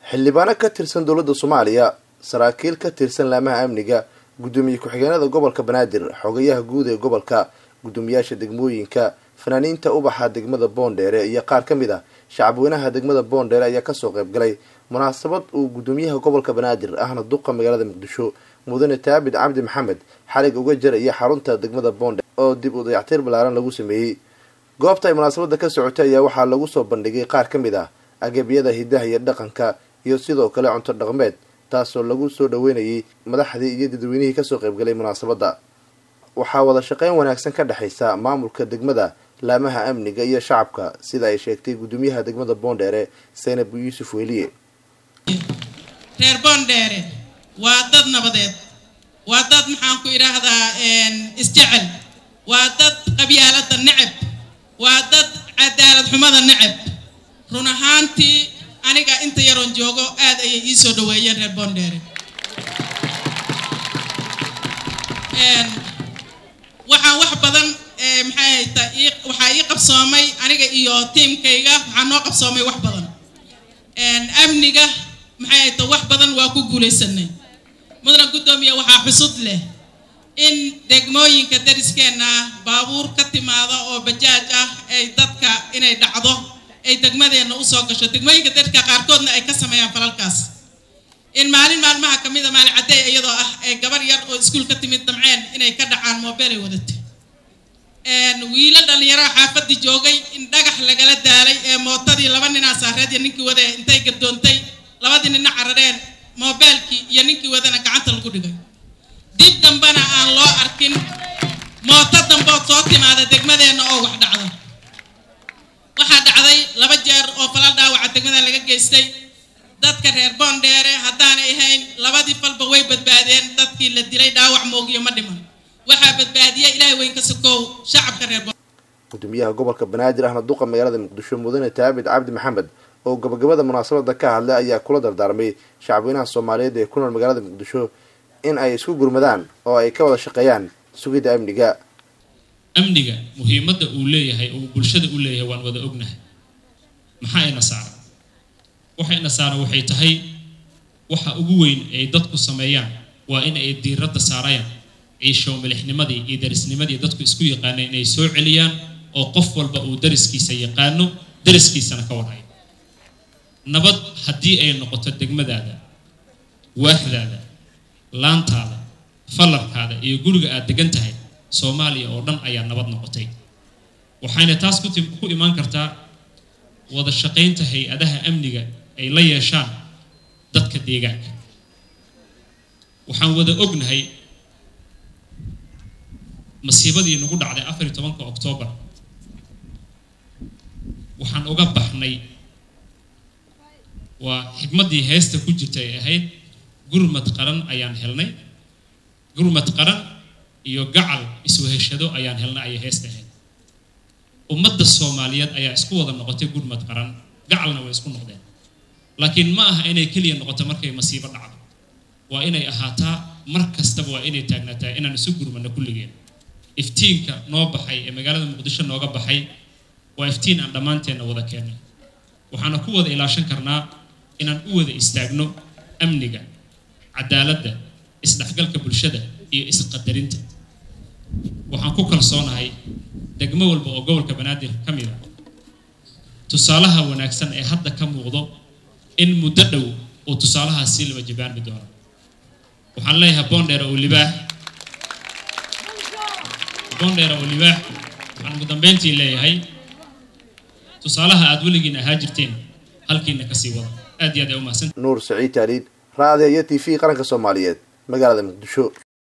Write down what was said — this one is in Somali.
xildhibaano ka tirsan dowladda soomaaliya saraakiil ka tirsan laamaha amniga guddoomiye ku-xigeenada gobolka banaadir xogayaha guud ee gobolka guddoomiyaasha degmooyinka fanaaniinta ubaxa degmada boondheere iyo qaar ka mid ah shacabweynaha degmada boondheere ayaa kasoo qayb galay munaasabad uu guddoomiyaha gobolka banaadir ahna duqa magaalada muqdisho mudane taabid cabdi maxamed xalig uga jaraya xarunta degmada boondheere oo dib u dayactir ballaaran lagu sameeyey goobta ay munaasabada ka socotay ayaa waxaa lagu soo bandhigay qaar ka mid ah agabyada hidaha iyo dhaqanka iyo sidoo kale cunto dhaqmeed taasoo lagu soo dhaweynayay madaxdii iyo dadweynihii kasoo qaybgalay munaasabadda waxaa wada shaqeyn wanaagsan ka dhexaysa maamulka degmada laamaha amniga iyo shacabka sida ay sheegtay guddoomiyaha degmada boondheere saynab yuusuf weliye reer boondheere waa dad nabadeed waa dad maxaan ku idhaahdaa isjecel waa dad qabyaalada neceb waa dad cadaalad xumada neceb run ahaantii aniga inta yaroon joogo aad ayay ii soo dhaweeyeen reer boondheere waxaan wax badan maxay hayta waxaa ii qabsoomay aniga iyo tiimkayga waxaa noo qabsoomay wax badan amniga maxay hayta wax badan waa ku guulaysanay mudana guddoomiya waxaa xusud leh in degmooyinka dariskeenna baabuur ka timaada oo bajaaj ah ay dadka inay dhacdo ay degmadeenna usoo gasho degmooyinka dariska qaarkoodna ay ka sameeyaan falalkaas in maalin maalmaha ka mida maalin caddeey iyadoo ah ay gabar yar oo iskuul ka timid damceen inay ka dhacaan moobeel ay wadatay wiilo dhallinyaro xaafadii joogay in dhagax lagala daalay ee mootadii laba ninaa saareed iyo ninkii wade intay gadoontay labadii nina carareen moobeelkii iyo ninkii wadana gacanta lagu dhigay dib dambena aan loo arkin mooto dambood soo timaada degmadeenna oo wax dhacdo waxaa dhacday laba jeer oo falal dhaawaca degmada laga geystay dadka reer boondheere haddaanay ahayn labadii falba way badbaadeen dadkii la dilay dhaawac moogiyo ma dhiman waxaa badbaadiya ilaahay weyn ka sokow shacabka reer gudoomiyaha gobolka banaadir ahna duqa magaalada muqdisho mudane taabid cabdi maxamed oo gabagabada munaasabada ka hadlay ayaa kula dardaarmay shacabweynaha soomaaliyeed ee ku nool magaalada muqdisho in ay isku gurmadaan oo ay ka wada shaqeeyaan sugidda amniga amniga muhiimadda uu leeyahay oo bulshada u leeyahay waan wada ognahay maxaa ina saaran waxa ina saaran waxay tahay waxa ugu weyn ay dadku sameeyaan waa in ay diiradda saarayaan ciishow milixnimadii iyo darisnimadii dadku isku yaqaaneen inay soo celiyaan oo qof walba uu dariskiisa yaqaano dariskiisana ka warhayo nabad haddii ay noqoto degmadaada waaxdaada laantaada fallarkaada iyo guriga aad degan tahay soomaaliya oo dhan ayaa nabad noqotay waxayna taas ku imaan kartaa wada shaqaynta hay-adaha amniga ay la yeeshaan dadka deegaanka waxaan wada ognahay masiibadii nagu dhacday afar iyo tobanka oktoobar waxaan uga baxnay waa xigmaddii heesta ku jirta ay ahayd gurmad qaran ayaan helnay gurmad qaran iyo gacal isweheshado ayaan helnay ayay heesta ahayd ummadda soomaaliyeed ayaa isku wada noqotay gurmad qaran gacalna way isku noqdeen laakiin ma aha inay keliya noqoto markay masiibo dhacdo waa inay ahaataa mar kastaba waa inay taagnaataa inaan isu gurmano kulligeen iftiinka noo baxay ee magaalada muqdisho nooga baxay waa iftiin aan dhammaanteenna wada keennay waxaana ku wada ilaashan karnaa inaan u wada istaagno amniga cadaaladda isdhexgalka bulshada iyo isqadarinta waxaan ku kalsoonahay degmo walba oo gobolka banaadir ka mid a tusaalaha wanaagsan ee hadda ka muuqdo in muddo dhow uu tusaalahaas sii laba jibaanmi doono waxaan leeyahay boondheer oo libaax boondheer oo libaax waxaan ugu dambeyntii leeyahay tusaalaha aad weligiin ahaa jirteen halkiina kasii wada aad iyo aad ay u mahadsan nuur saciid taaliid raadiyo iyo t v qaranka soomaaliyeed magaalada muqdisho